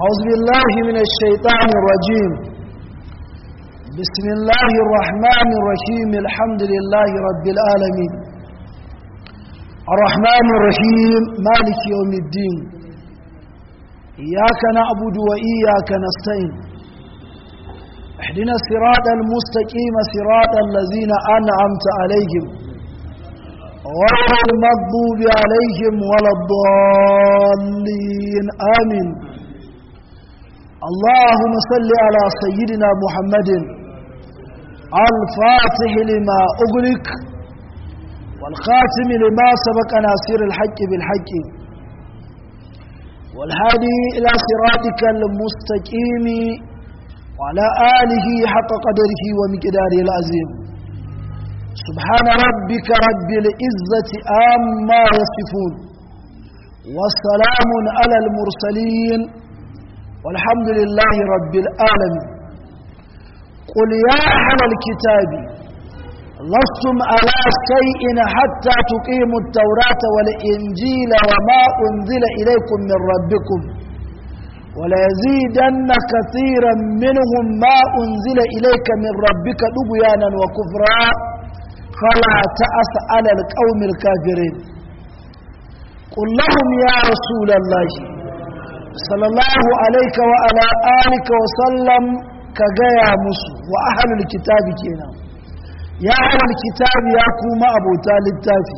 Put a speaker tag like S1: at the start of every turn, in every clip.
S1: أعوذ بالله من الشيطان الرجيم بسم الله الرحمن الرحيم الحمد لله رب العالمين الرحمن الرحيم مالك يوم الدين إياك نعبد وإياك نستعين اهدنا الصراط المستقيم صراط الذين أنعمت عليهم غير المغضوب عليهم ولا الضالين آمين اللهم صل على سيدنا محمد الفاتح لما أغلق والخاتم لما سبق ناصر الحق بالحق والهادي إلى صراطك المستقيم وعلى آله حق قدره ومقداره العظيم سبحان ربك رب العزة آما يصفون والسلام على المرسلين والحمد لله رب العالمين قل يا أهل الكتاب لستم على شيء حتى تقيموا التوراة والإنجيل وما أنزل إليكم من ربكم وليزيدن كثيرا منهم ما أنزل إليك من ربك طغيانا وكفرا فلا تأس على القوم الكافرين قل لهم يا رسول الله صلى الله عليك وعلى آلك وسلم كجايا مسو وأهل الكتاب كينا يا أهل الكتاب يا كوما أبو طالب التافي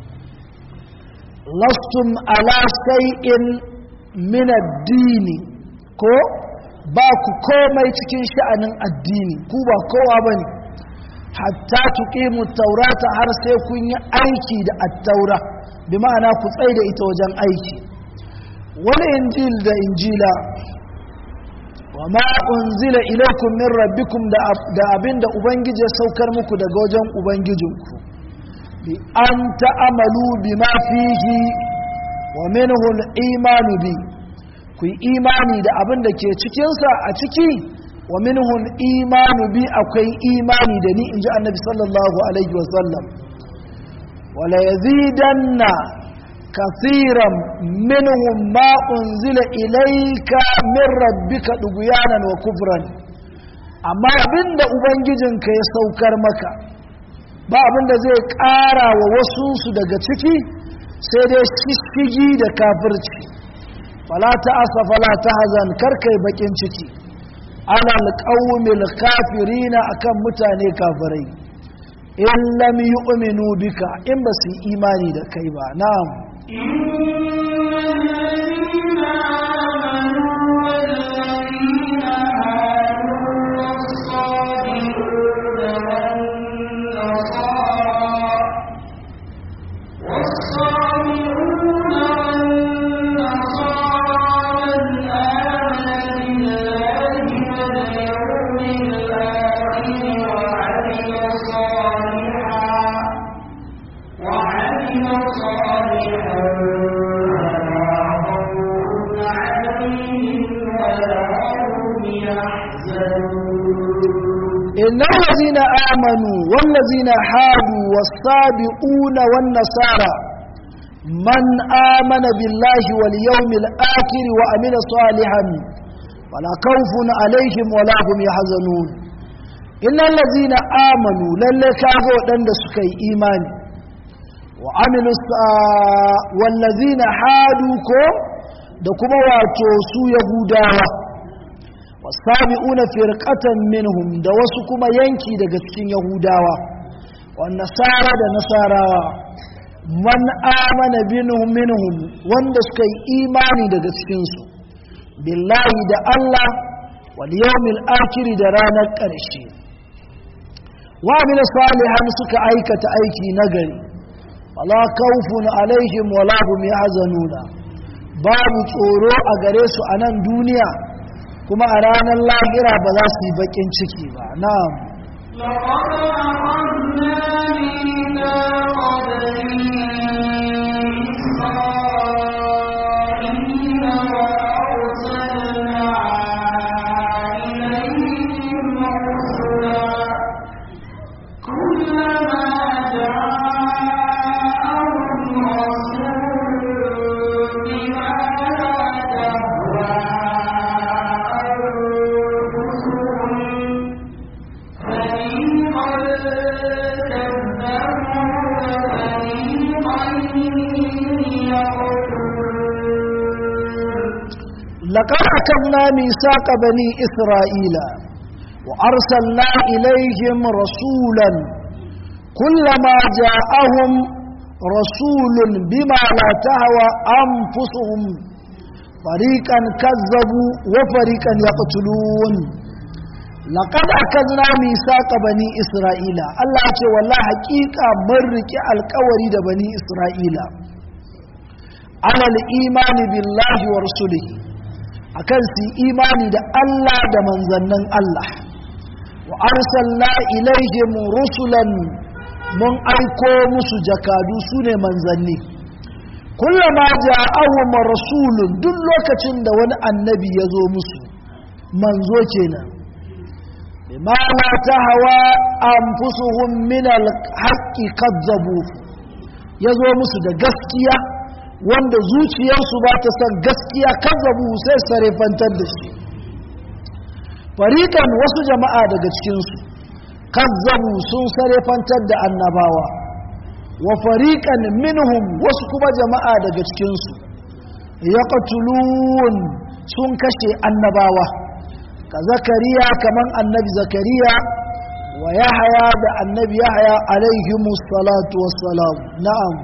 S1: لستم على شيء من الدين ko ba ku komai cikin sha'anin addini ku ba kowa ba ne hatta tuqimu taurata har sai kun yi aiki da attaura bi ma'ana ku tsai da ita wajen aiki wani injil da injila wa ma unzila ilaikum min rabbikum da abinda ubangiji ya saukar muku daga wajen ubangijinku bi an ta'amalu bima fihi wa minhu al-imanu bi ku yi imani da abin da ke cikinsa a ciki wa minhu imanu bi akwai imani da ni inji annabi sallallahu alaihi wasallam wala yazidanna كثيرا منهم ما أنزل إليك من ربك دغيانا وكفرا amma abinda ubangijinka ya saukar maka ba abinda zai ƙara wa wasunsu daga ciki sai dai shishigi da kafirci fala ta asa fala ta hazan karkai bakin ciki ana alƙawumil kafirina akan mutane kafirai in lam yu'minu bika in ba su imani da kai ba na'am إن الذين آمنوا والذين حادوا والصابئون والنصارى من آمن بالله واليوم الآخر وأمن صالحا ولا خوف عليهم ولا هم يحزنون إن الذين آمنوا للكافوا دند سكي إيمان وعملوا والذين حادوا كو دكما واتو سو يهوداوا wasabi'una firqatan minhum da wasu kuma yanki daga cikin yahudawa wan nasara da nasarawa man amana binhum minhum wanda suka yi imani daga cikin su billahi da Allah wal yawmil akhir da ranar ƙarshe wa min salihan suka aikata aiki nagari wala khawfun alaihim wala hum yahzanuna babu tsoro a gare su a nan duniya kuma a ranar lahira ba za su yi bakin ciki ba na'am
S2: كلما جاءهم رسول بما لا تهوى
S1: لقد أخذنا ميثاق بني إسرائيل وأرسلنا إليهم رسولا كلما جاءهم رسول بما لا تهوى أنفسهم فريقا كذبوا وفريقا يقتلون لقد أخذنا ميثاق بني إسرائيل الله ce والله حقيقة مرك القوري da بني إسرائيل على الإيمان بالله ورسله akan su imani da Allah da manzannin Allah wa arsalna ilaihim rusulan mun aiko musu jakadu su ne manzanni kullama ja'ahum rasulun duk lokacin da wani annabi ya zo musu manzo kenan bima la tahwa anfusuhum min al-haqqi kadzabu ya zo musu da gaskiya wanda zuciyarsu ba ta san gaskiya kazzabu sai sarefantar da shi farikan wasu jama'a daga cikinsu kazzabu sun sarefantar da annabawa wa farikan minhum wasu kuma jama'a daga cikinsu yaqtulun sun kashe annabawa ka zakariya kaman annabi zakariya wa yahaya da annabi yahaya alaihimus salatu wassalam na'am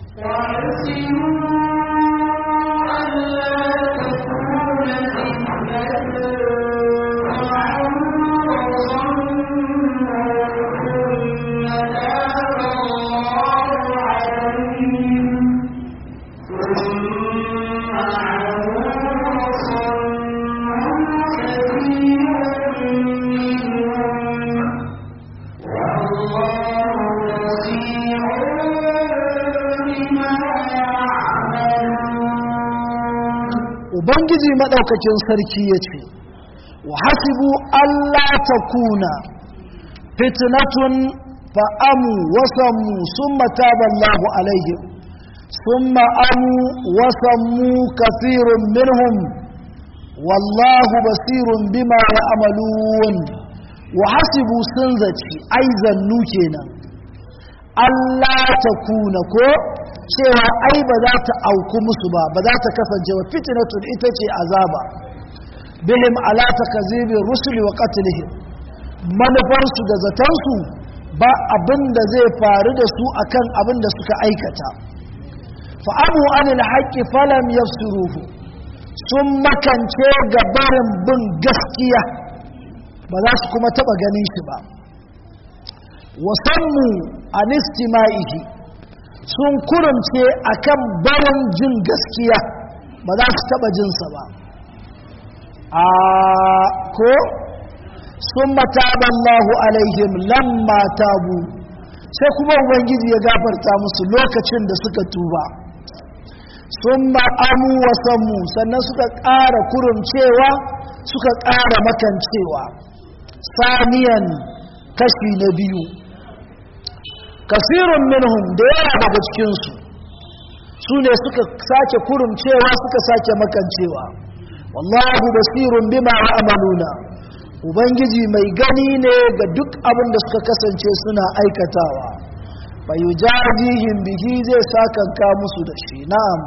S1: ubangiji maɗaukakin sarki ya ce wa hasibu allah ta kuna fitnatun fa'amu wasanmu sun mataballahu alaihim sun ma'amu wasanmu kafirun minhum wallahu basirun bima ya amalun wa hasibu sun zaci aizannu kenan allah ta kuna ko cewa ai ba za ta auku musu ba ba za ta kasance wa fitnatun ita ce azaba bihim ala takzibi rusuli wa qatlihim manufarsu da zatansu ba abin da zai faru da su akan abin da suka aikata fa abu anil haqqi falam yafsiruhu sun makance ga barin bin gaskiya ba za su kuma taba ganin shi ba wasammu an istima'ihi sun kurumce akan barin jin gaskiya ba za su taba jinsa ba a ko sun mataballahu alaihim lamma tabu sai kuma ubangiji ya gafarta musu lokacin da suka tuba sun ma'amu wasanmu sannan suka ƙara kurumcewa suka ƙara makancewa saniyan kashi na biyu kasirun minhum da yawa daga cikinsu su ne suka sake kurumcewa suka sake makancewa wallahu basirun bima amaluna ubangiji mai gani ne ga duk abin da suka kasance suna aikatawa bai jajihim bihi zai sakanka musu da shi na'am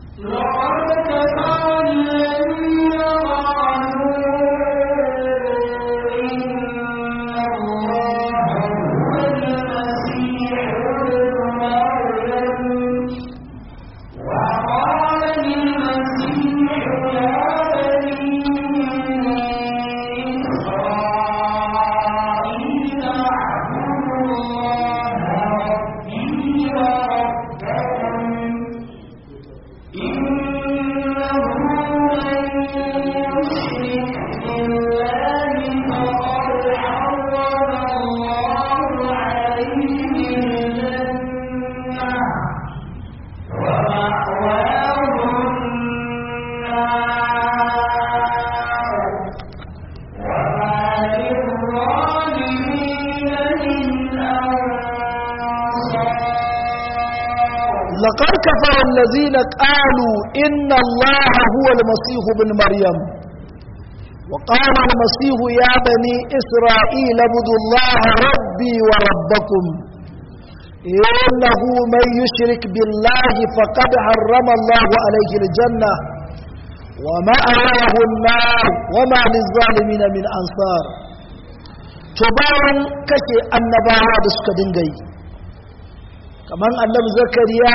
S1: لقد كفر الذين قالوا إن الله هو المسيح بن مريم وقال المسيح يا بني إسرائيل اعبدوا الله ربي وربكم إنه من يشرك بالله فقد حرم الله عليه الجنة wa ma'awahu an-nar wa ma liz-zalimin min ansar to bayan kashe annabawa da suka dinga yi kamar annabi zakariya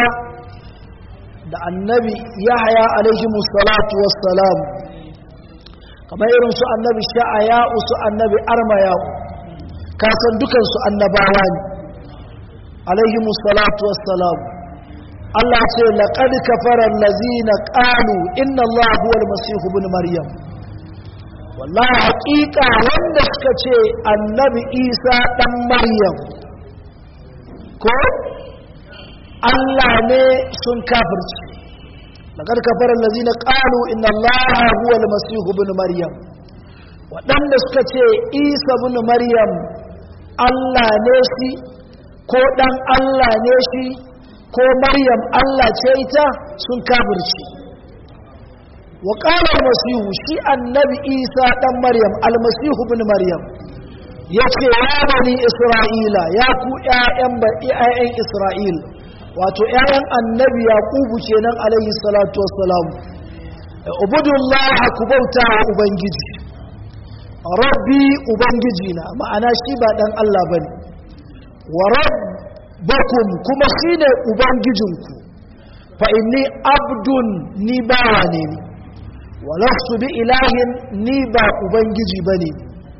S1: da annabi yahaya alaihi salatu wassalam kamar irin su annabi sha'aya su annabi armaya kasan dukansu annabawa ne alaihi salatu wassalam Allah ce laqad kafara allazina qalu inna allaha huwal masih ibn maryam wallahi haƙiƙa wanda suka ce annabi isa dan maryam ko Allah ne sun kafirci laqad kafara allazina qalu inna allaha huwal masih ibn maryam waɗanda suka ce isa ibn maryam Allah ne shi ko ɗan Allah ne shi ko maryam Allah ce ita sun kafirci wa qala almasihu shi annabi isa ɗan maryam almasihu ibn maryam yace ya bani isra'ila ya ku ƴaƴan ƴaƴan isra'il wato ƴaƴan annabi yaqubu kenan alayhi salatu wassalam ubudullaha ku bauta wa ubangiji rabbi ubangiji na ma'ana shi ba dan Allah bane wa rabbakum kuma shine ubangijinku fa inni abdun ni bawa ne ni wa lastu bi ilahin ni ba ubangiji bane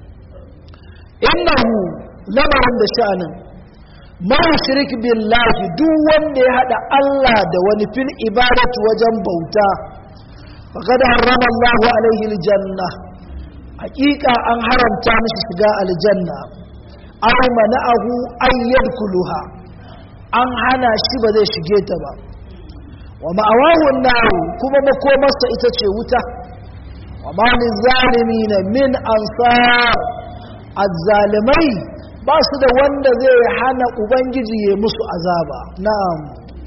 S1: innahu lamarin da sha'anin ma shirk billahi duk wanda ya hada Allah da wani fil ibadatu wajen bauta faqad harrama Allahu alaihi aljanna hakika an haramta mishi shiga aljanna aw mana'ahu an yadkhuluha an hana shi ba zai shige ta ba wa ma'awahu an kuma makomarsa ita ce wuta wa ma lizalimin min ansar azzalimai ba su da wanda zai hana ubangiji ya musu azaba na'am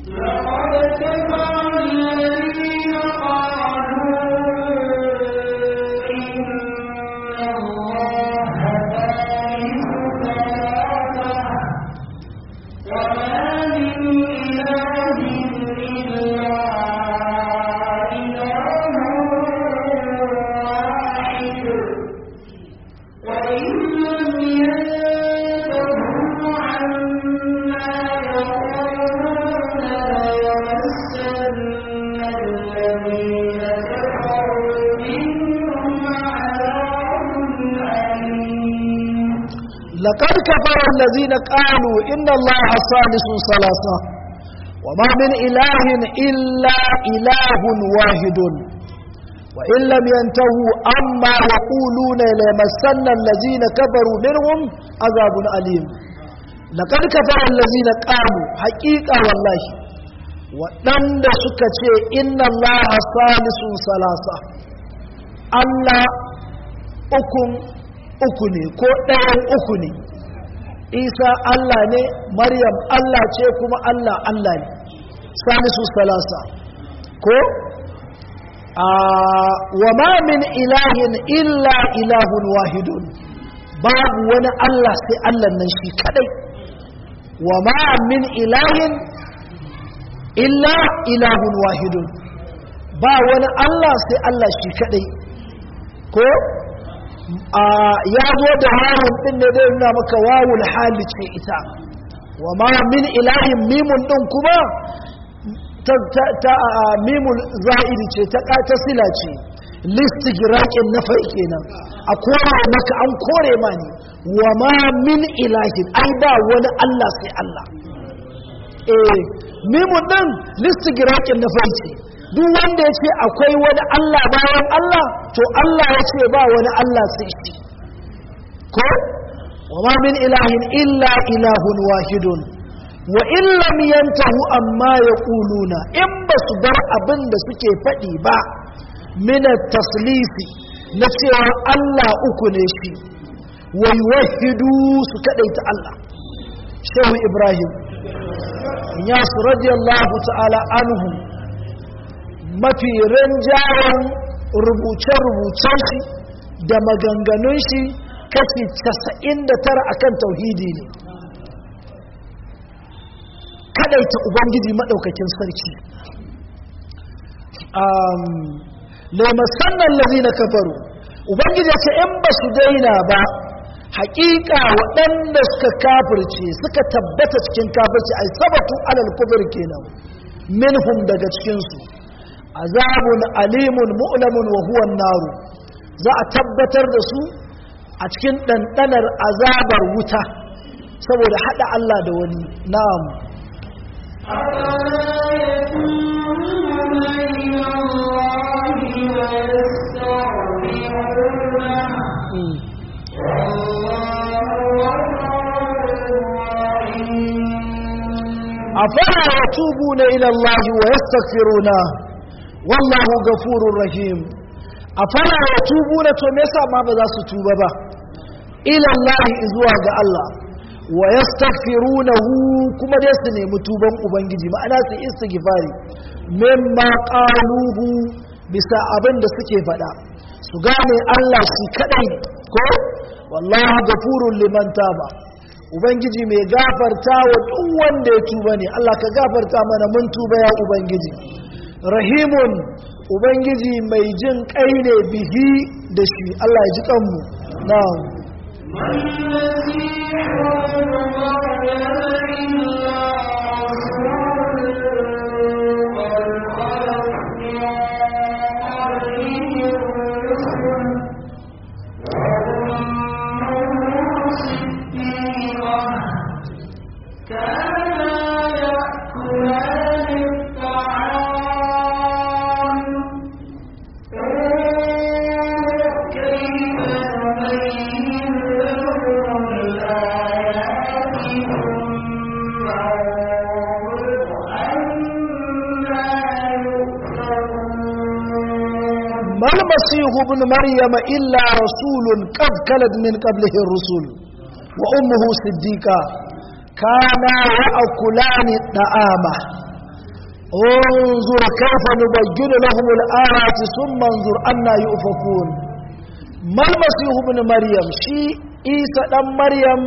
S1: لقد كفر الذين قالوا إن الله ثالث ثلاثة وما من إله إلا إله واحد وإن لم ينتهوا أما يقولون ليمسن الذين كفروا منهم عذاب أليم لقد كفر الذين قالوا حقيقة والله وأن سكتي إن الله ثالث ثلاثة الله أكم uku ne ko ɗayan uku ne isa allah ne maryam allah ce kuma allah allah ne salisu salasa ko wa ma min ilahin illa ilahun wahidun babu wani allah sai allah nan shi kadai wa ma min ilahin illa ilahun wahidun ba wani allah sai allah shi kadai ko ya zo da wawun din ne zai nuna maka wawul hali ce ita wa ma min ilahin mimun din kuma ta mimul za'iri ce ta ƙata sila ce listigirakin na fai kenan a kore maka an kore ma ne wa ma min ilahin ai ba wani Allah sai Allah eh mimun din listigirakin na fai ce duk wanda ya ce akwai wani Allah bayan Allah to Allah ya ce ba wani Allah sai shi ko wa ma min ilahin illa ilahun wahidun wa in lam yantahu amma yaquluna in ba su bar abin da suke faɗi ba min taslisi na cewa Allah uku ne shi wa yuwahhidu su kadaita Allah shehu ibrahim ya su radiyallahu ta'ala anhu mafi rinjayen rubuce-rubucen shi da maganganun shi kashi 99 akan tauhidi ne kadaita ubangiji maɗaukakin sarki laimasannan allazina kafaru ubangiji ce in ba su daina ba haƙiƙa waɗanda suka kafirce suka tabbata cikin kafirce ai sabatu alal kufur kenan minhum daga cikinsu azabun alimun mu'lamun wa huwa naru za a tabbatar da su a cikin ɗanɗanar azabar wuta saboda haɗa Allah da wani na'am أفلا يتوبون إلى الله ويستغفرونه والله غفور رحيم أفلا يتوبون تمسا ما بذا ستوبة إلى الله إزواج الله ويستغفرونه كما يسني متوبا أبنجي ما أنا استغفاري مما قالوه bisa abin da suke faɗa su gane Allah shi kaɗai ko wallahu gafurun liman taba ubangiji mai gafarta wa duk wanda ya tuba ne Allah ka gafarta mana mun tuba ya ubangiji rahimun ubangiji mai jin kai ne bihi da shi Allah ya ji kanmu na'am ما المسيح ابن مريم إلا رسول قد كلت من قبله الرسل وأمه صديقة كانا يأكلان الطعام انظر كيف نبين لهم الآيات ثم انظر أنا يؤفكون ما المسيح ابن مريم شي إيسى دم مريم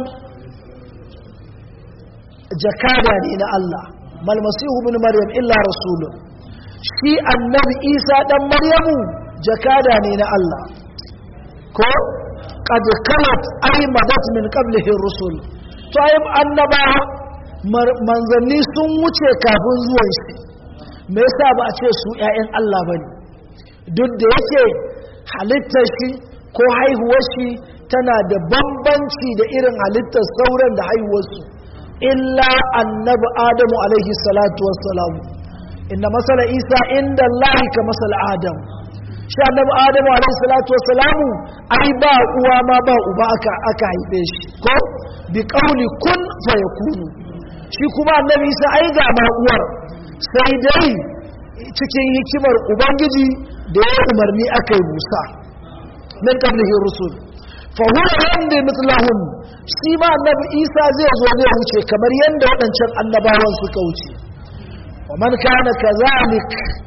S1: جكادا إلى الله ما المسيح ابن مريم إلا رسول شي النبي إيسى دم مريم jakada ne na Allah ko qad kalat ay madat min qablihi rusul to ay annaba manzanni sun wuce kafin zuwan shi me yasa ba a ce su ƴaƴan Allah bane duk da yake halittar shi ko haihuwar shi tana da bambanci da irin halittar sauran da haihuwar su illa annabi adamu alaihi salatu wassalam inna masala isa inda Allah ka masala adam shi annabi adamu alaihi salatu wassalamu ai ba uwa ma ba uba aka aka haife shi ko bi qauli kun fayakunu shi kuma annabi isa ai ga ma uwar sai dai cikin hikimar ubangiji da ya umarni aka yi musa min qablihi rusul fa huwa yamdi mithlahum shi ma annabi isa zai zo zai wuce kamar yanda waɗancan annabawan suka wuce wa man kana kazalik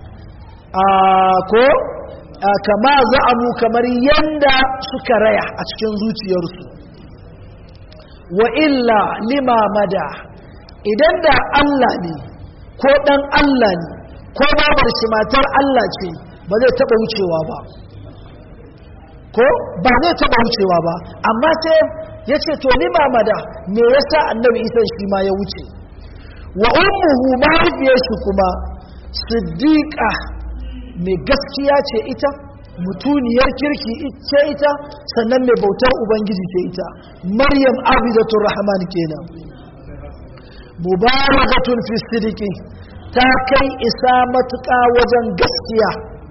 S1: ko kama za'amu kamar yanda suka raya a cikin zuciyarsu wa illa lima mada idan da Allah ne ko dan Allah ne ko babar shi matar Allah ce ba zai taba wucewa ba ko ba zai taba wucewa ba amma sai ya ce to lima mada me yasa annabi isa shi ma ya wuce wa ummuhu mahaifiyar shi kuma siddiqa mai gaskiya ce ita mutuniyar kirki ce ita sannan mai bautar ubangiji ce ita maryam abidatul rahman kenan mubarakatun fi sidiki ta kai isa matuƙa wajen gaskiya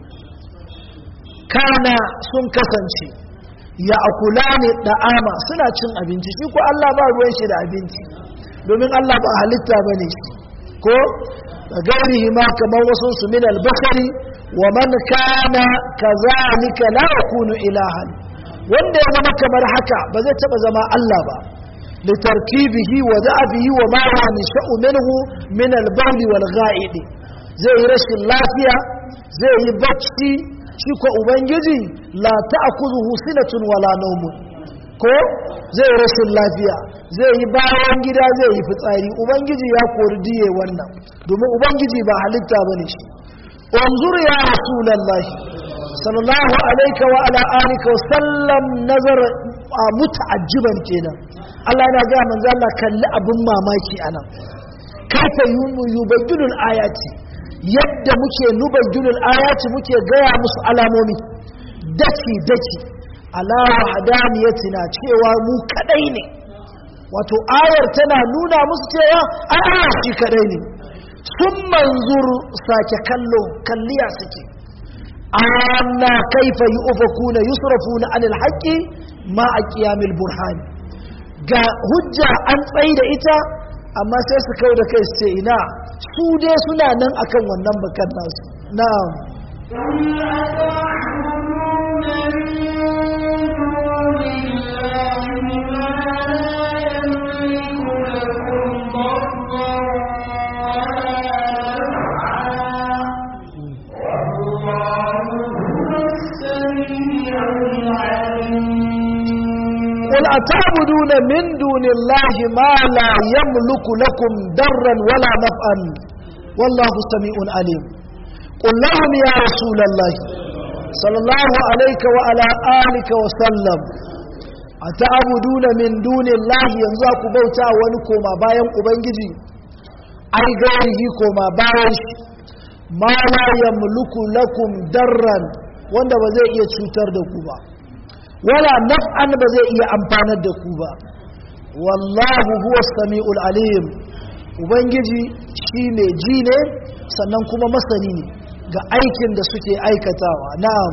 S1: kana sun kasance ya akula ne da'ama suna cin abinci shi ko Allah ba ruwan shi da abinci domin Allah ba halitta bane shi ko gairihi ma kamar wasu su min albakari wa man kana kazalika la yakunu ilahan wanda ya zama kamar haka ba zai taba zama Allah ba litarkibihi wa da'abihi wa ma huwa nisha'u minhu min al-bawl wal gha'id zai yi rashin lafiya zai yi bacci shi ko ubangiji la ta'khudhuhu sinatun wala nawmun ko zai rashin lafiya zai yi bayan gida zai yi fitsari ubangiji ya kori diye wannan domin ubangiji ba halitta bane shi انظر يا رسول الله sallallahu alaika wa ala alika wa sallam nazar muta'ajjiban kenan Allah yana ga manzo Allah kalli abun mamaki anan kaifa yubayyinul ayati yadda muke nubayyinul ayati muke gaya musu alamomi daki daki ala wahdaniyyatina cewa mu kadai ne wato ayar tana nuna musu cewa a'a shi kadai ne sun manzur sake kallo kalliya suke anna kaifa yu'fakuna yusrafuna anil haqqi ma a qiyamil burhan ga hujja an tsayi da ita amma sai su kau da kai su ce ina su dai suna nan akan wannan bakan nasu na'am قل أتعبدون من دون الله ما لا يملك لكم ضرا ولا نفعا والله سميع عليم قل لهم يا رسول الله صلى الله عليك وعلى آلك وسلم أتعبدون من دون الله ينزاك بوتا ونكوما باين أبنجي أي غيره كوما باين ما لا يملك لكم ضرا wanda ba zai iya cutar da ku ba wala naf'an ba zai iya amfanar da ku ba wallahu huwa sami'ul alim ubangiji shi mai ji ne sannan kuma masani ne ga aikin da suke aikatawa na'am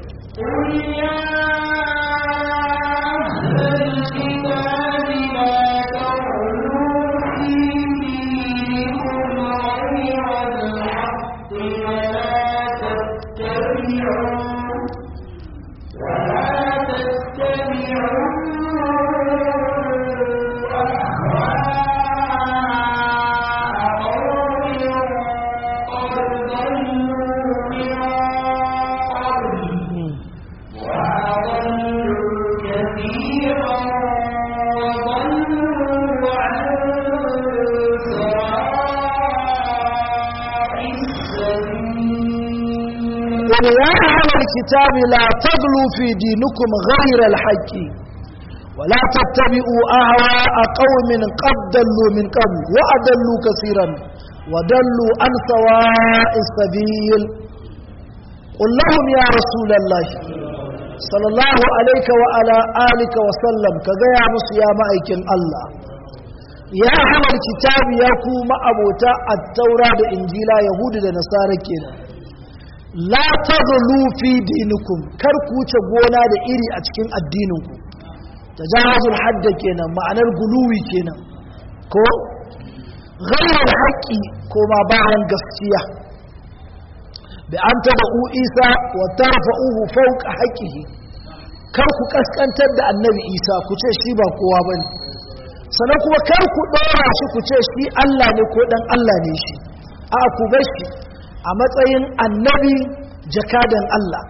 S1: قل يا أهل الكتاب لا تغلوا في دينكم غير الحق ولا تتبعوا أهواء قوم قد ضلوا من قبل وأضلوا كثيرا وضلوا عن سواء السبيل قل لهم يا رسول الله صلى الله عليك وعلى آلك وسلم كغيا يا مأيكن الله يا أهل الكتاب يا كوما أبوتا التوراة إنجيلا يهود ونصارى كده la taghlu fi dinikum kar ku wuce gona da iri a cikin addininku tajawuzul hadd kenan ma'anar guluwi kenan ko ghayral haqqi ko ma bayan gaskiya bi an tabu isa wa tarfa'uhu fawqa haqqihi kar ku kaskantar da annabi isa ku ce shi ba kowa bane sannan kuma kar ku dora shi ku ce shi Allah ne ko dan Allah ne shi a ku bar shi a matsayin annabi jakadan Allah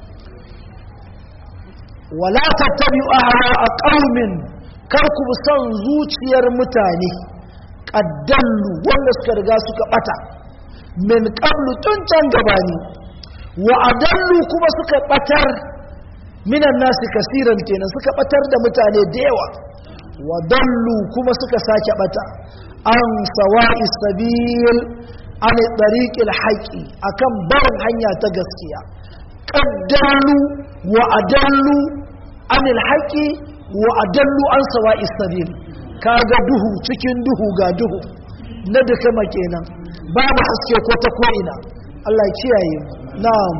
S1: wala tattabi'u ahwa qaumin kar ku san zuciyar mutane qaddallu wanda suka riga suka bata min qablu tun can gabani wa adallu kuma suka batar minan nasi kasiran kenan suka batar da mutane da yawa wa dallu kuma suka sake bata an sawa'i sabil an tariqil haqqi akan barin hanya ta gaskiya qaddalu wa adallu anil haqqi wa adallu an sawa'i sabil kaga duhu cikin duhu ga duhu na duka kenan babu haske ko ta ko ina Allah ya kiyaye mu na'am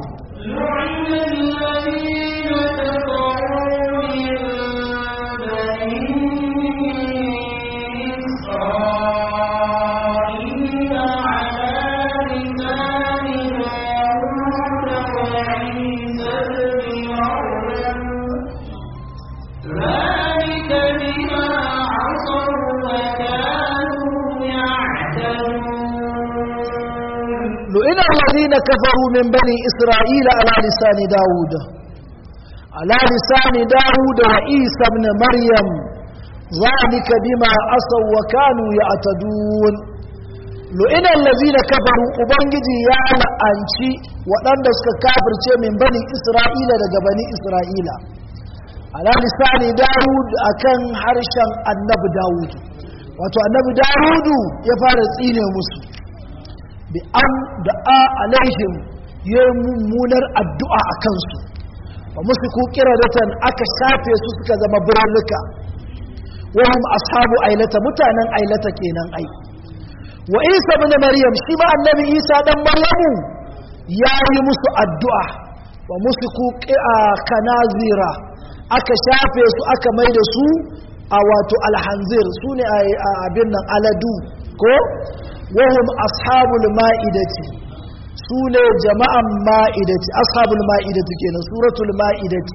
S1: لئن الذين كفروا من بني إسرائيل على لسان داود على لسان داود وعيسى بن مريم ذلك بما عصوا وكانوا يعتدون lu'inan lazina kafaru ubangiji ya la'anci waɗanda suka kafirce min bani isra'ila daga bani isra'ila ala lisani dawud akan harshen annabi dawud wato annabi dawudu ya fara tsine musu bi an da'a alaihim ya mummunar addu'a a kansu ba musu ku kiradatan aka shafe su suka zama birnuka wahum ashabu ailata mutanen ailata kenan ai wa isa bin maryam shi ma annabi isa dan maryamu ya yi musu addu'a wa musu ku kanazira aka shafe su aka mai da su a wato alhanzir su ne a abin nan aladu ko wahum ashabul ma'idati su ne jama'an ma'idati ashabul ma'idati kenan suratul ma'idati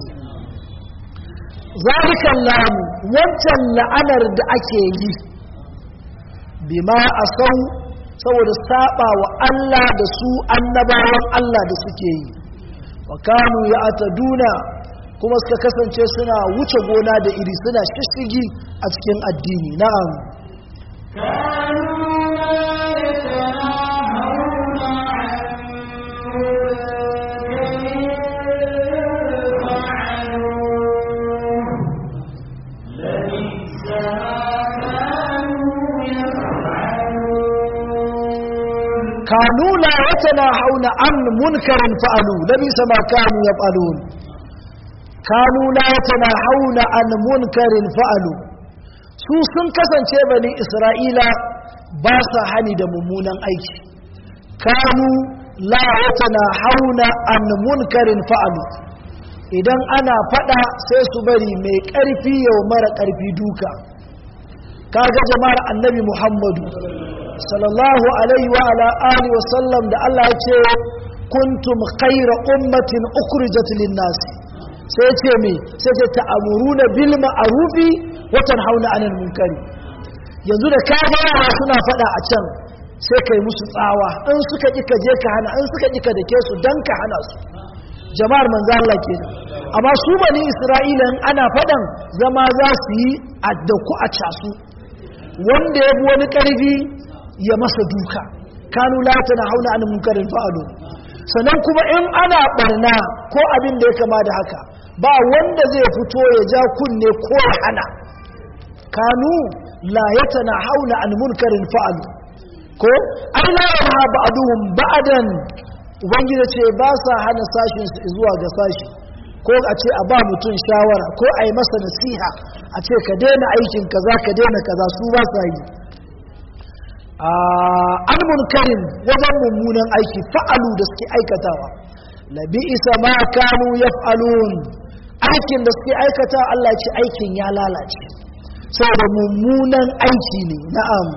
S1: zalikan lamu wancan la'anar da ake yi bima asau saboda saba wa Allah da su annabawan Allah da suke yi wa kanu ya ataduna kuma suka kasance suna wuce gona da iri suna shishigi a cikin addini na'am كانوا لا يتناهون عن منكر فعلوا لبئس ما كانوا يفعلون كانوا لا يتناهون عن منكر فعلوا su sun kasance bani isra'ila ba sa hani da mummunan aiki kanu la yatana hauna an munkarin fa'alu idan ana fada sai su bari mai karfi yau mara karfi duka kaga jama'ar annabi muhammadu sallallahu alaihi wa ala alihi wa sallam da Allah ya ce kuntum khayra ummatin ukhrijat lin-nas sai ce me sai ce ta'muruna bil ma'rufi wa tanhauna 'anil munkari yanzu da ka ga yara suna fada a can sai kai musu tsawa in suka ki ka je ka hana in suka ki ka dake su dan ka hana su jama'ar manzo Allah kenan amma su bani Isra'ila in ana fadan zama za su yi addaku a casu wanda ya bi wani karfi ya masa duka kanu la tana hauna an munkarin fa'alu sannan kuma in ana barna ko abin da ya kama da haka ba wanda zai fito ya ja kunne ko ya hana kanu la yatana hauna an munkarin fa'alu ko ai la yana ba'duhum ba'dan ubangiji ce ba sa hana sashin su zuwa ga sashi ko a ce a ba mutum shawara ko a yi masa nasiha a ce ka daina aikin kaza ka daina kaza su ba sa yi an munkarin wajen mummunan aiki fa'alu da suke aikatawa labi isa ma kanu ya fa'alun aikin da suke aikata Allah ce aikin ya lalace saboda mummunan aiki ne na'am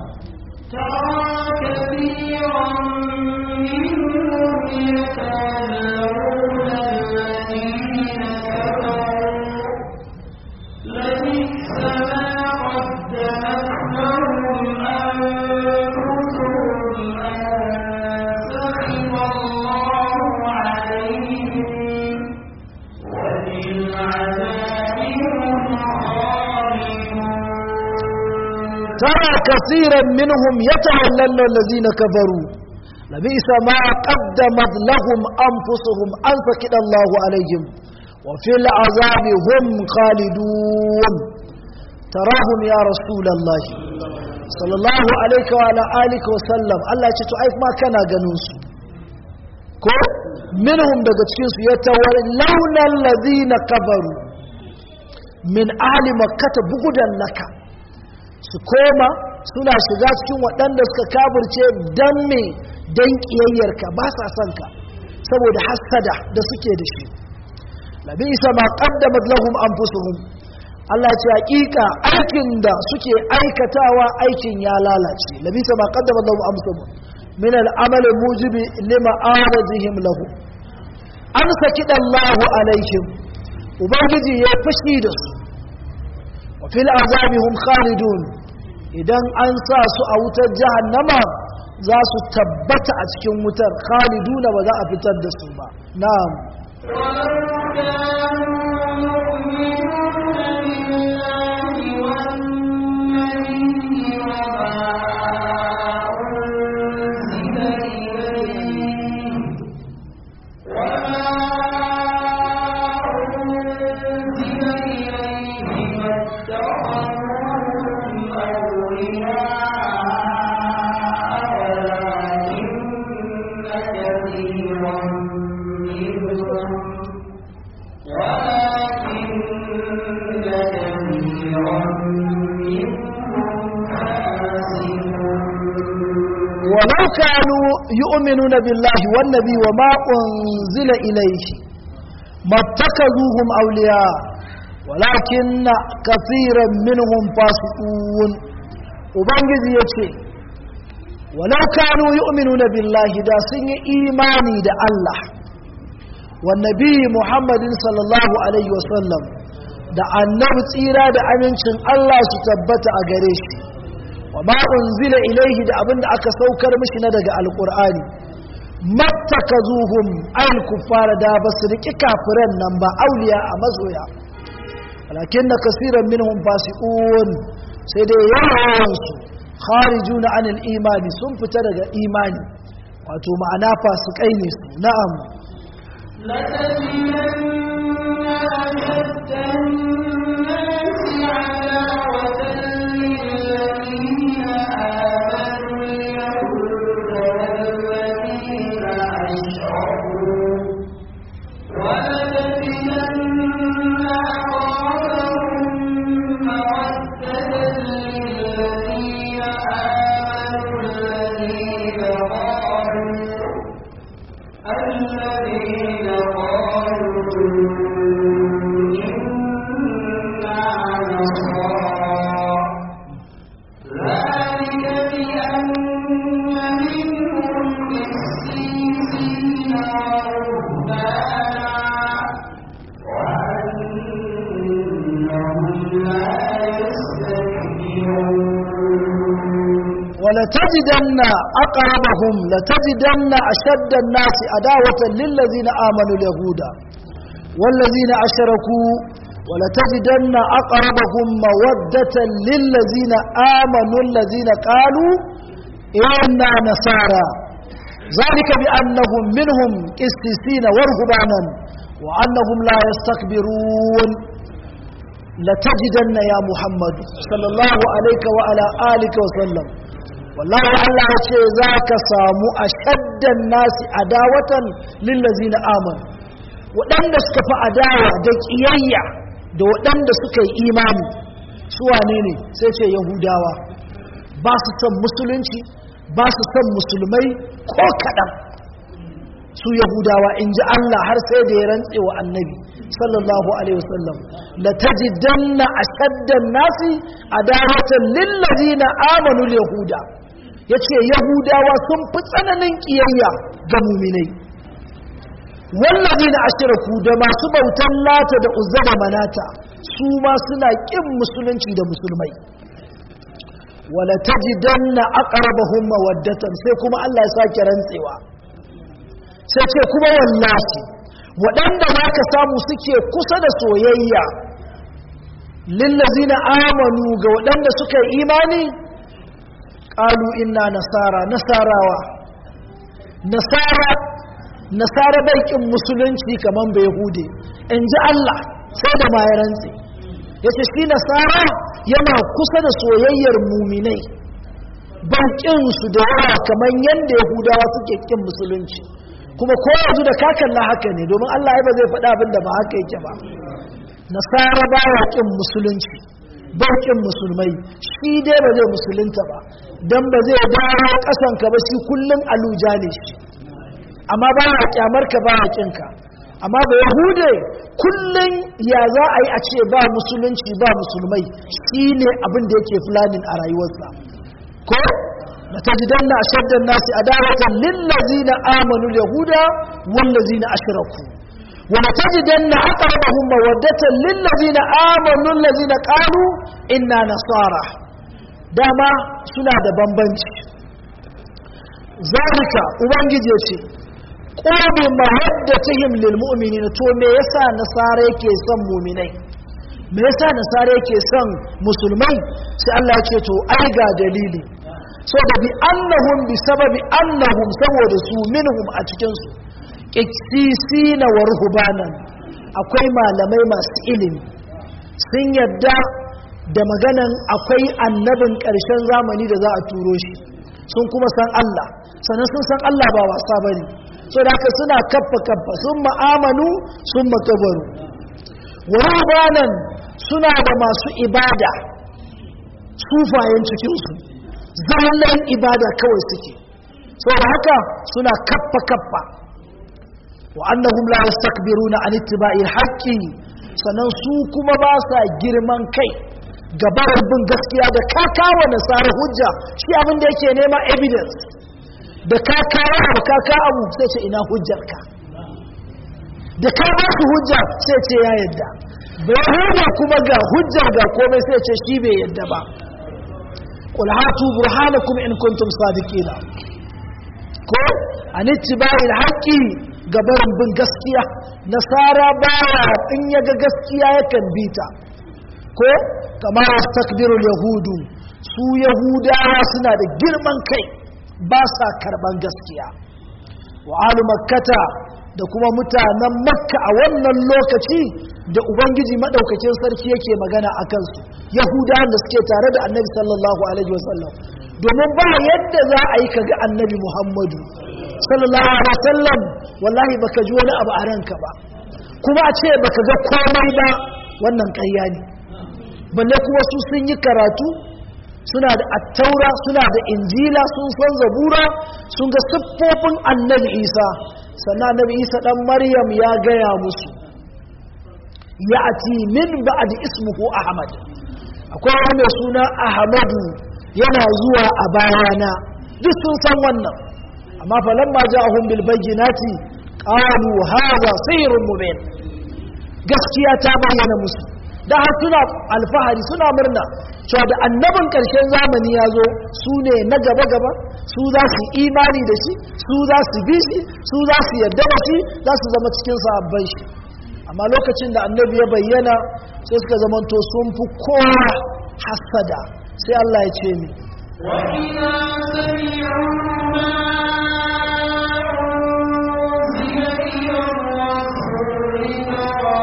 S2: لبئس ما قدمت لهم أنفسهم أن سخط الله عليهم وبالعذاب هم خالدون
S1: ترى كثيرا منهم يتولون الذين كفروا لبئس ما قدمت لهم أنفسهم أن سكت الله عليهم وفي العذاب هم خالدون تراهم يا رسول الله صلى الله عليه وعلى آله وسلم الله يتعيف ما كان جنوس ko minhum daga cikin su yatawallawna alladhina kafaru min ahli makkah bugudan laka su koma suna shiga cikin waɗanda suka kafirce dan me dan kiyayyarka ba sa son ka saboda hasada da suke da shi labi isa ma qaddamat lahum anfusuhum Allah ce hakika aikin da suke aikatawa aikin ya lalace labi isa ma qaddamat lahum anfusuhum min al-amal mujibi lima aradihim lahu an saki Allahu alaihim ubangiji ya fashi da su wa fil azabi hum khalidun idan an sa su a wutar jahannama za su tabbata a cikin wutar khaliduna ba za a fitar da su ba na'am
S2: ولو كانوا يؤمنون بالله والنبي وما
S1: ولو كانوا يؤمنون بالله والنبي وما أنزل إليه ما اتخذوهم أولياء ولكن كثيرا منهم فاسقون وبنجد يتي ولو كانوا يؤمنون بالله دا سن إيماني دا الله والنبي محمد صلى الله عليه وسلم da annabi tsira da amincin Allah su tabbata a gare shi wa ma unzila ilaihi da abinda aka saukar mishi na daga alqur'ani mattakazuhum al kuffara da basu riki kafiran nan ba auliya a mazoya walakinna kaseeran minhum fasiqun sai dai yawan su kharijuna anil imani sun fita daga imani wato ma'ana fasikai ne su na'am ولتجدن أقربهم لتجدن أشد الناس عداوة للذين آمنوا اليهود والذين أشركوا ولتجدن أقربهم مودة للذين آمنوا الذين قالوا إنا نصارى ذلك بأنهم منهم قسيسين ورهبانا وأنهم لا يستكبرون لتجدن يا محمد صلى الله عليك وعلى آلك وسلم wallahi Allah ya ce za ka samu a shaddan nasi adawatan lillazi na aman waɗanda suka fi adawa da ƙiyayya da waɗanda suka yi imani su wane ne sai ce yahudawa ba su son musulunci ba su son musulmai ko kaɗan su yahudawa in ji Allah har sai da ya rantse wa annabi sallallahu alaihi wasallam la tajidanna ashaddan nasi adawatan lillazina amanu yahuda yace yahudawa sun fi tsananin kiyayya ga mu'minai wallazina ashraku da masu bautan lata da uzza da manata su ma suna kin musulunci da musulmai wala tajidanna aqrabahum mawaddatan sai kuma Allah ya sake rantsewa sai ce kuma wallahi waɗanda za ka samu suke kusa da soyayya lillazina amanu ga waɗanda suka yi imani ƙalu inna nasara nasarawa nasara nasara baikin musulunci kamar bai hude in ji Allah sai da ma ya rantse ya ce shi nasara yana kusa da soyayyar muminai su da yawa kamar yadda yahudawa suke ƙin musulunci kuma ko yanzu da kakalla haka ne domin Allah ya ba zai faɗa abin da ba haka yake ba nasara ba ya ƙin musulunci ba ƙin musulmai shi dai ba zai musulunta ba don ba zai dawo ƙasanka ba shi kullum aluja ne shi amma ba ya ƙyamar ka ba ya ƙinka amma ba yahude kullum ya za a yi a ce ba musulunci ba musulmai shi ne abin da yake fulanin a rayuwarsa ko لتجدن أشد الناس عداوة للذين آمنوا اليهود والذين أشركوا ولتجدن أقربهم مودة للذين آمنوا الذين قالوا إنا نصارى داما سنة بمبنج ذلك أبنجي يتي قرب مودتهم للمؤمنين تو me yasa nasara yake son mu'minai me yasa nasara yake son musulmai sai Allah ya ce to ai ga dalili so da bi annahum bi sababi annahum saboda su minhum a cikin su qissisina wa ruhbanan akwai malamai masu ilimi sun yadda da maganan akwai annabin ƙarshen zamani da za a turo shi sun kuma san Allah sannan sun san Allah ba wasa bane so da haka suna kaffa kaffa sun ma'amanu sun makabaru wa rubanan suna da masu ibada sufayen cikinsu zallan ibada kawai suke saboda haka suna kaffa kaffa wa annahum la yastakbiruna an ittiba'il haqqi sannan su kuma ba sa girman kai gabar bin gaskiya da ka kawo nasara hujja shi abin da yake nema evidence da ka kawo abu ka kawo abu sai ce ina hujjarka da ka ba su hujja sai ce ya yadda bai hujja kuma ga hujjar ga komai sai ce shi bai yadda ba qul hatu burhanakum in kuntum sadiqina ko an ittiba'il haqqi gabarin bin gaskiya nasara baya in yaga gaskiya yakan bita ko kamar takbirul yahudu su yahudawa suna da girman kai ba sa karban gaskiya wa alu makkata da kuma mutanen makka a wannan lokaci da ubangiji madaukakin sarki yake magana a kansu yahudawan da suke tare da annabi sallallahu alaihi wasallam domin ba yadda za a yi kaga annabi muhammadu sallallahu alaihi wasallam wallahi baka ji wani abu a ranka ba kuma a ce baka ga komai ba wannan ƙarya ne balle kuma su sun yi karatu suna da attaura suna da injila sun san zabura sun ga siffofin annabi isa sannan annabi isa dan maryam ya gaya musu ya ati min ba'd ismuhu ahmad akwai wani mai suna ahmadu yana zuwa a bayana duk sun san wannan amma falamma ja'ahum bil bayyinati qalu hadha sihrun mubin gaskiya ta bayyana musu da har suna alfahari suna murna cewa da annabin ƙarshen zamani ya zo su ne na gaba-gaba su za su imani da shi su za su bi shi su za su yarda da shi za su zama cikin sahabban shi amma lokacin da annabi ya bayyana sai suka zamanto sun fi kowa hasada sai Allah ya ce ni
S2: وإذا سمعوا ما أنزل إلى الرسول ترى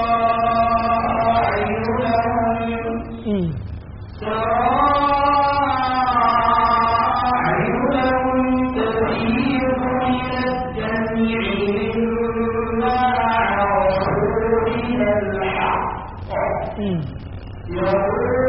S2: أعينهم
S1: Mm. Mm.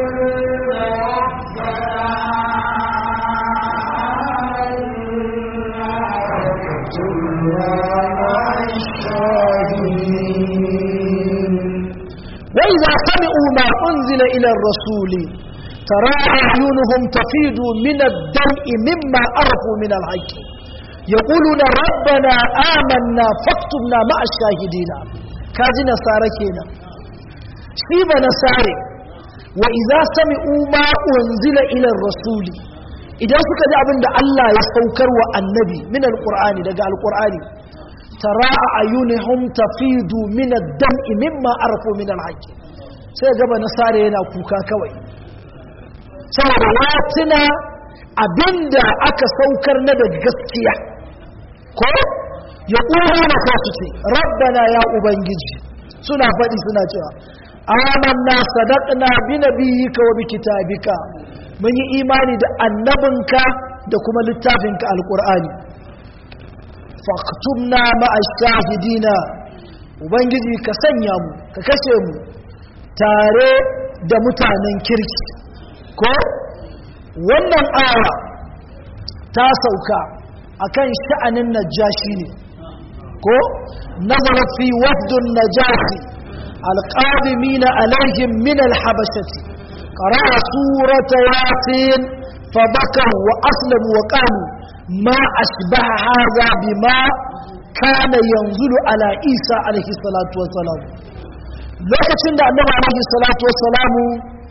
S1: وإذا سمعوا ما أنزل إلى الرسول ترى أعينهم تفيض من الدمع مما عرفوا من الحق يقولون ربنا آمنا فاكتبنا مع الشاهدين كاجي نصارى كينا شيب نصارى وإذا سمعوا ما أنزل إلى الرسول إذا suka ji abin da Allah ya saukar wa annabi min alqur'ani daga alqur'ani tara ayunihum tafidu min ad-dam'i mimma arafu min al-haqq sai gaba nasara yana kuka kawai saboda ya tuna abinda aka saukar na da gaskiya ko ya ƙuru na kasu ce rabbana ya ubangiji suna faɗi suna cewa amanna sadaqna bi nabiyyika wa bi kitabika mun yi imani da annabinka da kuma littafinka alqur'ani faktubna ma'a shahidina ubangiji ka sanya mu ka kashe mu tare da mutanen kirki ko wannan aya ta sauka akan sha'anin najashi ne ko nazara fi wafdun najasi alqadimina alaihim min alhabashati qara'a surata yasin fabakaw wa aslamu wa qalu ma ashbaha hadha bima kana yanzulu ala isa alaihi salatu wassalam lokacin da annabi alaihi salatu wassalamu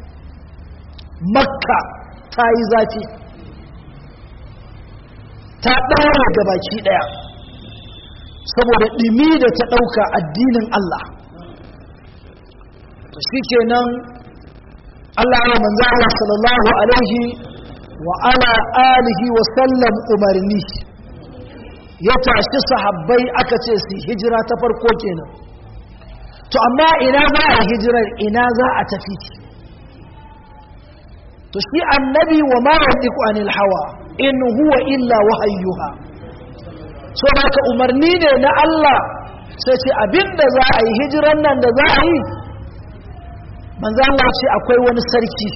S1: makka ta yi zafi ta ɗaura da baki ɗaya saboda ɗimi da ta ɗauka addinin Allah to shi kenan Allah ya manzo Allah sallallahu alaihi wa ala alihi wa sallam umarni ya tashi sahabbai aka ce su hijira ta farko kenan to amma ina za a hijirar ina za a tafi to shi annabi wa ma yantiqu anil hawa in huwa illa wahayyuha so haka umarni ne na Allah sai ce abinda za a yi hijiran nan da za a yi manzo Allah ce akwai wani sarki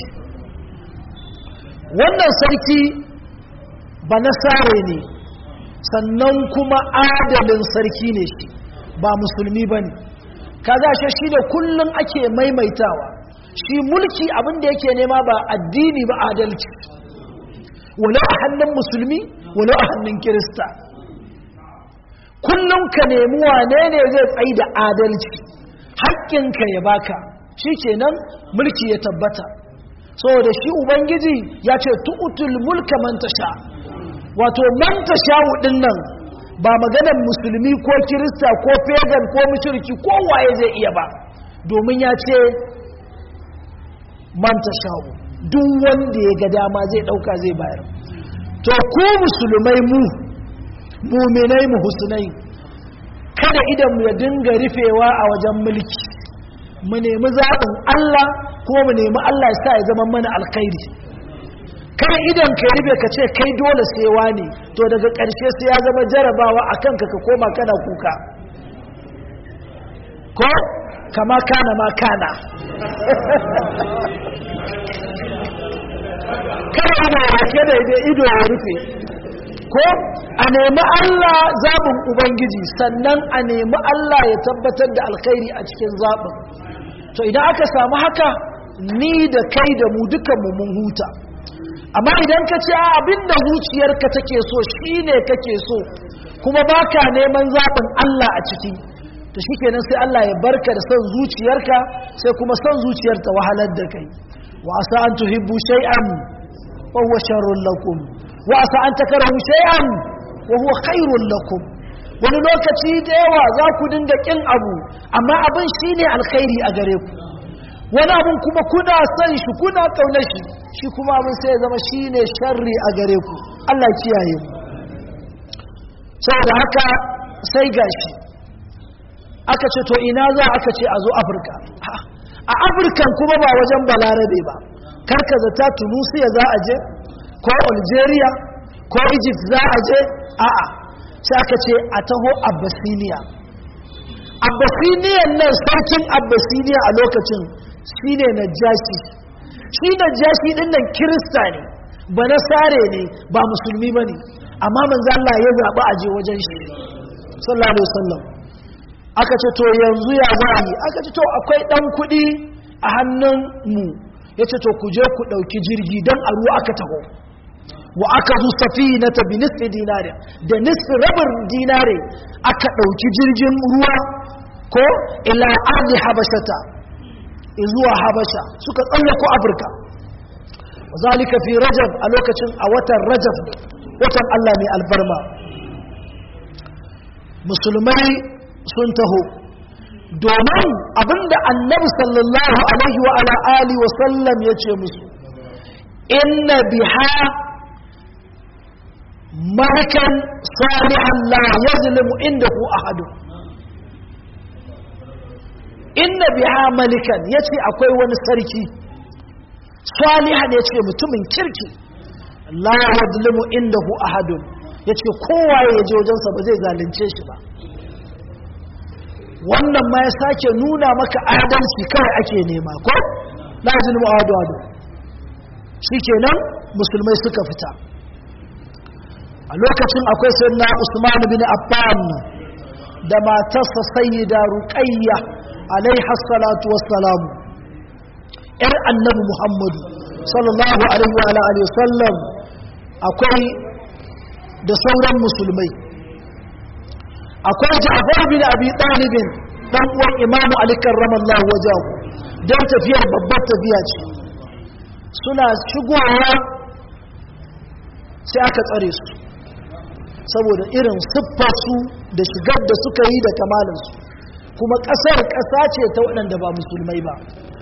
S1: wannan sarki ba nasare ne sannan kuma adalin sarki ne shi ba musulmi ba ne kaga shi shi da kullum ake maimaitawa shi mulki abin da yake nema ba addini ba adalci walau a hannun musulmi walau a hannun kirista kullum ka nemi wane ne zai tsayi da adalci haƙƙinka ya baka shi kenan mulki ya tabbata saboda shi ubangiji ya ce tu'utul mulka man tasha wato man tasha din nan ba maganar musulmi ko kirista ko pagan ko mushriki ko waye zai iya ba domin ya ce man tasha duk wanda ya ga dama zai dauka zai bayar to ku musulmai mu muminai mu husnai kada idan mu ya dinga rufewa a wajen mulki mu nemi zaɓin Allah kuma mu nemi Allah ya sa ya zama mana alkhairi kai idan ka rufe ka ce kai dole sai wani to daga ƙarshe sai ya zama jarabawa a kanka ka koma kana kuka ko kama kana ma kana kada ido ya ke da ido ya rufe ko a nemi Allah zaɓin Ubangiji sannan a nemi Allah ya tabbatar da alkhairi a cikin zaɓin to idan aka samu haka ni da kai da mu dukanmu mun huta amma idan ka ce abinda zuciyarka take so shine kake so kuma baka neman zaɓin Allah a ciki to shikenan sai Allah ya barka da son zuciyarka sai kuma son zuciyar ta wahalar da kai wa asa an tuhibbu shay'an wa huwa sharrun lakum wa asa an takrahu shay'an wa huwa khairun lakum wani lokaci da yawa za ku dinga kin abu amma abin shine alkhairi a gare ku wani abin kuma kuna son shi kuna kaunar shi shi kuma abin sai ya zama shine sharri a gare ku Allah ya kiyaye mu saboda haka sai gashi aka ce to ina za aka ce a zo afirka a afirkan kuma ba wajen balarabe ba karka zata tunusiya za a je ko algeria ko egypt za a je a'a sai aka ce a taho abyssinia abyssinian nan sarkin abyssinia a lokacin shine najashi shi najashi din nan kirista ne ba nasare ne ba musulmi ba ne amma manzo Allah ya zaɓi aje wajen shi sallallahu alaihi wasallam aka ce to yanzu ya za yi aka ce to akwai ɗan kuɗi a hannun mu ya ce to ku je ku ɗauki jirgi don a ruwa aka taho wa aka zu safi na tabi nisfi dinare da nisfi rabin dinare aka ɗauki jirgin ruwa ko ila ardi habashata zuwa habasha suka tsallako afirka zalika fi rajab a lokacin a watan rajab watan allah mai albarma musulmai sun taho domin abinda annabi sallallahu alaihi wa ala alihi wa sallam ya ce musu inna biha malikan salihan la yazlimu indahu ahadu inna biha malikan yace akwai wani sarki salihan yace mutumin kirki la yazlimu indahu ahadu yace kowa ya je wajensa ba zai zalunce shi ba wannan ma ya sake nuna maka adalci kawai ake nema ko la zulmu adu adu shikenan musulmai suka fita a lokacin akwai sayyidina Usman bin Affan da matarsa sayyida Ruqayya alaiha salatu wassalam yar annabi Muhammadu sallallahu alaihi wa alihi wasallam akwai da sauran musulmai akwai Ja'far bin Abi Talib dan uwan Imam Ali karramallahu wajahu dan tafiyar babbar tafiya ce suna shigowa sai aka tsare su saboda irin siffarsu da shigar da suka yi da kamalinsu kuma ƙasar ƙasa ce ta waɗanda ba musulmai ba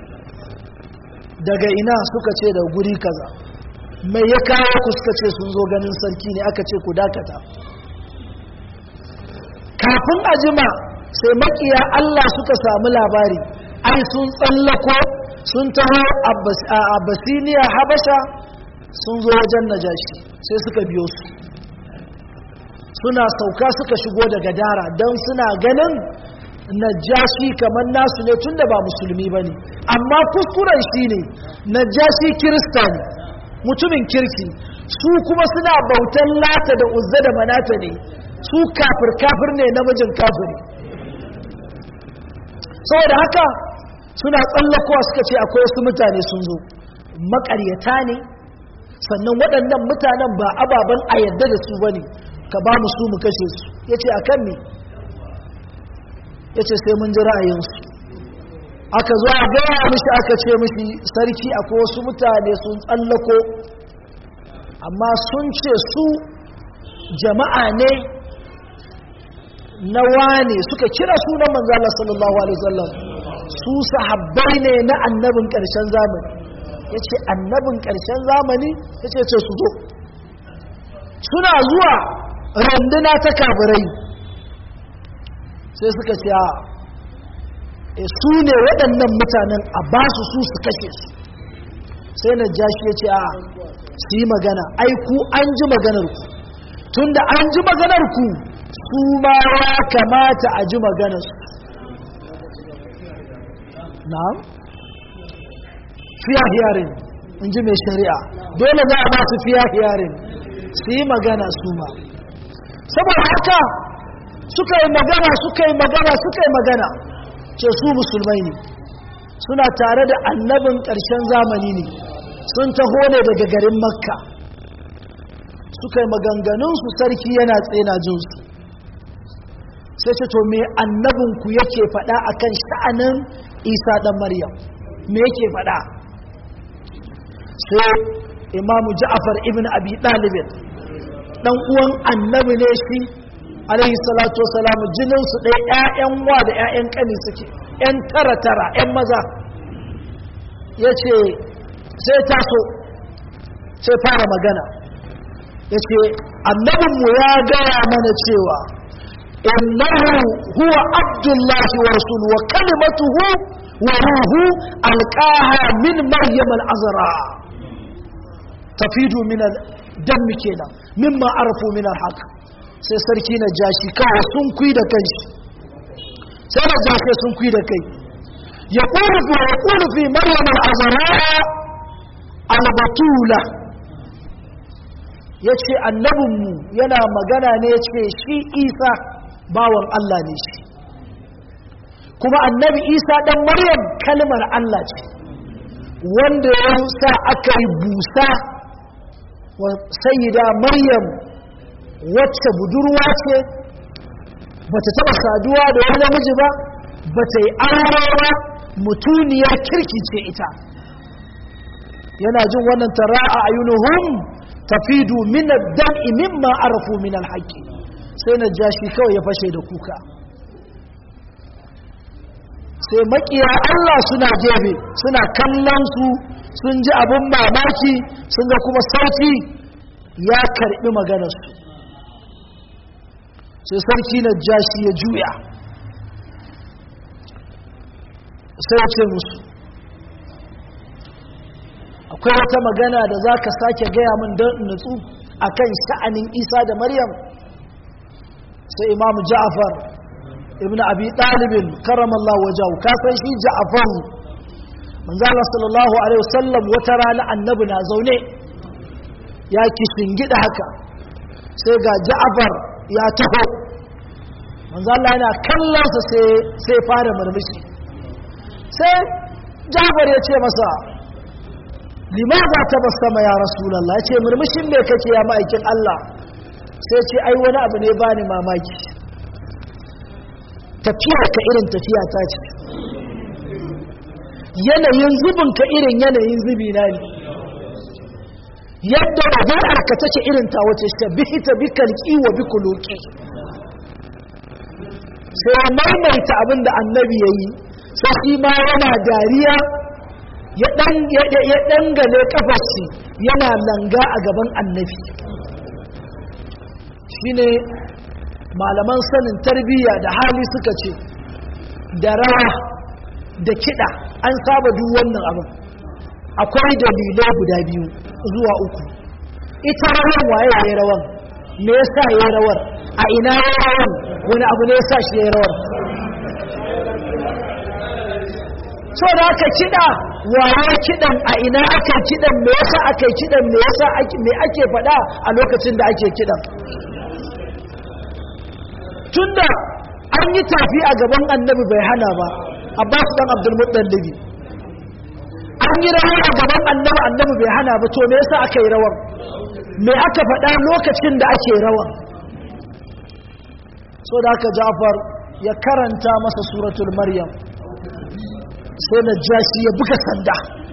S1: daga ina suka ce da guri kaza mai ya kawo ku suka ce sun zo ganin sarki ne aka ce ku dakata kafin a jima sai makiya Allah suka samu labari ai sun tsallako sun taho a basiniya habasha sun zo wajen najashi sai suka biyo su suna sauka suka shigo daga dara don suna ganin najashi kamar nasu ne tunda ba musulmi ba ne amma kuskuren shi ne najashi kirista ne mutumin kirki su kuma suna bautan lata da uzza da manata ne su kafir kafir ne namijin kafiri saboda haka suna tsallakowa suka ce akwai wasu mutane sun zo makaryata ne sannan waɗannan mutanen ba ababen a yadda da su ba ne ka ba mu su mu kashe su ya ce a kan ne ya ce sai mun ji ra'ayinsu aka zo a gaya mishi aka ce mishi sarki akwai wasu mutane sun tsallako amma sun ce su jama'a ne na wane suka kira sunan manzala sallallahu alaihi wasallam su sahabbai ne na annabin ƙarshen zamani ya ce annabin ƙarshen zamani ya ce ce su zo suna zuwa randuna ta kafirai sai suka ce a su ne waɗannan mutanen a ba su su su kashe su sai na jashi ya ce a su yi magana ai ku an ji maganarku tun da an ji maganarku su ma ya kamata a ji maganarsu na'am fiya hiyarin in ji mai shari'a dole za a ba su fiya hiyarin su yi magana su ma saboda haka suka yi magana suka yi magana suka yi magana ce su musulmai ne suna tare da annabin ƙarshen zamani ne sun taho ne daga garin makka suka yi maganganunsu sarki yana tsena jinsu sai ce to me annabinku yake faɗa akan sha'anin isa ɗan maryam me yake faɗa sai imamu ja'afar ibn abi ɗalibin ɗan uwan annabi ne shi alaihi salatu wasalamu jininsu ɗaya 'ya'yan wa da 'ya'yan ƙani suke 'yan tara tara 'yan maza ya ce sai taso sai fara magana ya ce annabinmu ya gaya mana cewa innahu huwa abdullahi wa rasulu wa kalimatuhu wa ruhu alqaha min maryam al-azra tafidu min al-dam kenan mimma arafu min al-haq sai sarki na jashi kawai sun kui da kanshi sai na jashi sun kui da kai ya ƙurufi ya ƙurufi maryam al-azra al-batula ya ce annabinmu yana magana ne ya ce shi isa bawan Allah ne shi kuma annabi isa ɗan maryam kalmar Allah ce wanda ya sa aka yi busa wa sayida maryam wacce budurwa ce bata taɓa saduwa da wani namiji ba bata yi aure mutuniyar kirki ce ita yana jin wannan tara a ayunuhum tafidu min ad-dam'i mimma arafu min al-haqq sai na jashi kawai ya fashe da kuka sai makiya Allah suna jebe suna kallon su sun ji abun mamaki sun ga kuma sarki ya karbi maganar su sai sarki na jashi ya juya sai ya ce musu akwai wata magana da za ka sake gaya min don nutsu a kan sha'anin isa da maryam sai imamu ja'afar ibn abi ɗalibin karamallah wajahu kasan shi ja'afar manzala sallallahu alaihi wasallam wata rana annabi na zaune ya gida haka sai ga ja'afar ya taho manzala yana kallonsa sai fara murmushi sai ja'afar ya ce masa limaza ta basama ya rasulallah ya ce murmushin me kake ya ma'aikin Allah sai ce ai wani abu ne bani mamaki tafiya ka irin tafiya ta ce yanayin zubin ka irin yanayin zubi na ne yadda ɗabi'ar ka take irin ta wace ta bihi ta bi kalki wa bi kuluki sai ya maimaita abin da annabi ya yi sai shi ma yana dariya ya dangane kafarsi yana langa a gaban annabi shine malaman sanin tarbiyya da hali suka ce da rawa da kiɗa an saba duk wannan abin akwai dalilai guda biyu zuwa uku ita rawan waye ya rawan me yasa ya rawar a ina ya rawan wani abu ne yasa shi ya rawar so da aka kiɗa waye kiɗan a ina aka kiɗan me yasa aka yi kiɗan me yasa me ake faɗa a lokacin da ake kiɗan tunda an yi tafi a gaban annabi bai hana ba abbas dan abdul muttalibi an yi rawa a gaban annabi annabi bai hana ba to me yasa aka yi rawar me aka faɗa lokacin da ake rawa so da aka jafar ya karanta masa suratul maryam sai na jashi ya buga sanda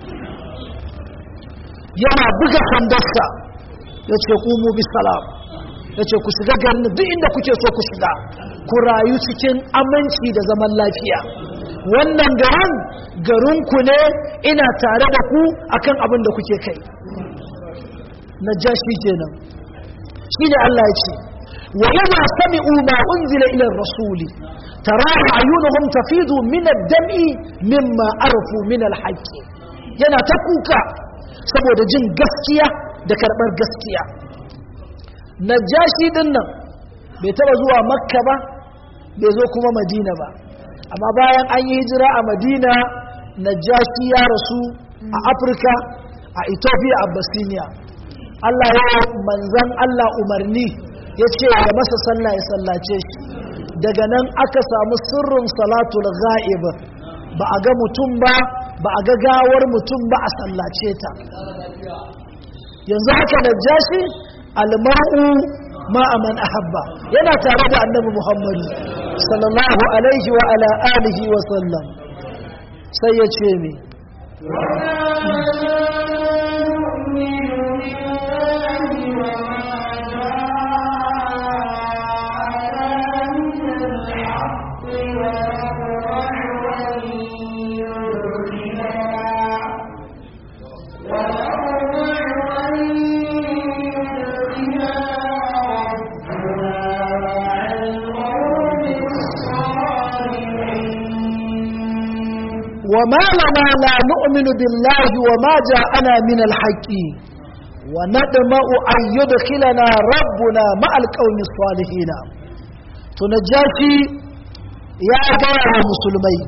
S1: yana buga sandarsa ya ce ƙumu bisalam ya ce ku shiga garin duk inda kuke so ku shiga ku rayu cikin aminci da zaman lafiya wannan garin garinku ne ina tare da ku akan abin da kuke kai na jashi kenan shi ne Allah ya ce wa idza sami'u ma unzila ila rasuli tara ayunuhum tafidu min ad-dam'i mimma arfu min al-haqq yana ta kuka saboda jin gaskiya da karbar gaskiya najashi din nan bai taba zuwa makka ba bai zo kuma madina ba amma bayan an yi hijira a madina najashi ya rasu a afirka a ethiopia a basiniya allah ya manzan allah umarni ya ce ya masa sallah ya sallace shi daga nan aka samu sirrin salatul ga'ib ba a ga mutum ba ba a ga gawar mutum ba a sallace ta yanzu haka najashi almar'u ma aman ahabba yana tare da annabi muhammadu sallallahu alaihi wa ala alihi wa sallam sai ya ce me وما لنا لا نؤمن بالله وما جاءنا من الحق وندمع أن يدخلنا ربنا مع القوم الصالحين تنجاشي يا جماعة المسلمين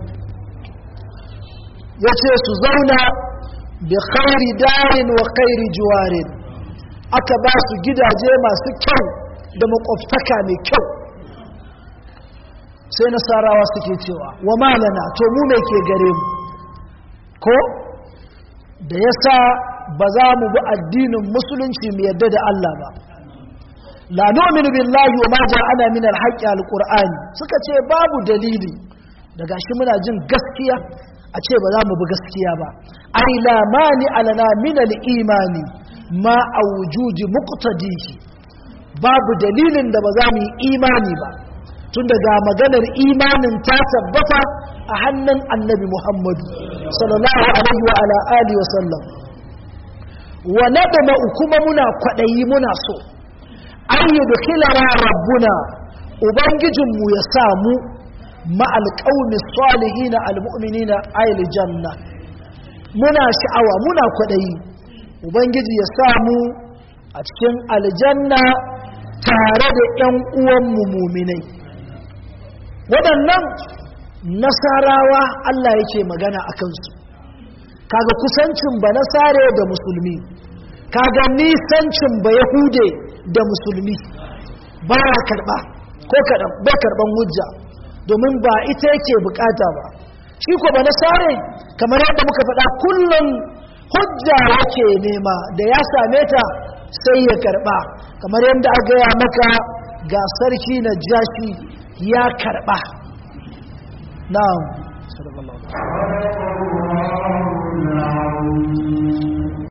S1: yace su zauna bi khairi darin wa khairi juwarin aka ba su gidaje masu kyau da makwabtaka mai kyau sai nasarawa suke cewa wa malana to mu mai ke gare mu ko da yasa ba za mu bi addinin musulunci mu yadda da Allah ba la nu'minu billahi wa ma ja'ana min al-haqqi al-qur'ani suka ce babu dalili daga shi muna jin gaskiya a ce ba za mu bi gaskiya ba ai la mani alana min al-imani ma a wujudi muqtadihi babu dalilin da ba za mu yi imani ba tun daga maganar imanin ta tabbata a hannun annabi muhammadu sallallahu alaihi wa ala alihi wa sallam wa nadama kuma muna kwaɗayi muna so an yi dukilana rabbuna ubangijinmu ya samu ma'al ƙaumi salihina almu'minina ayil janna muna sha'awa muna kwaɗayi ubangiji ya samu a cikin aljanna tare da 'yan uwanmu muminai waɗannan nasarawa Allah yake magana a kansu kaga kusancin ba nasare da musulmi kaga nisancin ba yahude da musulmi ba ya karɓa ko kaɗan ba karɓan hujja domin ba ita yake bukata ba shi ko ba nasare kamar yadda muka faɗa kullum hujja yake nema da ya same ta sai ya karɓa kamar yadda aka gaya maka ga sarki na jashi ya karɓa na'am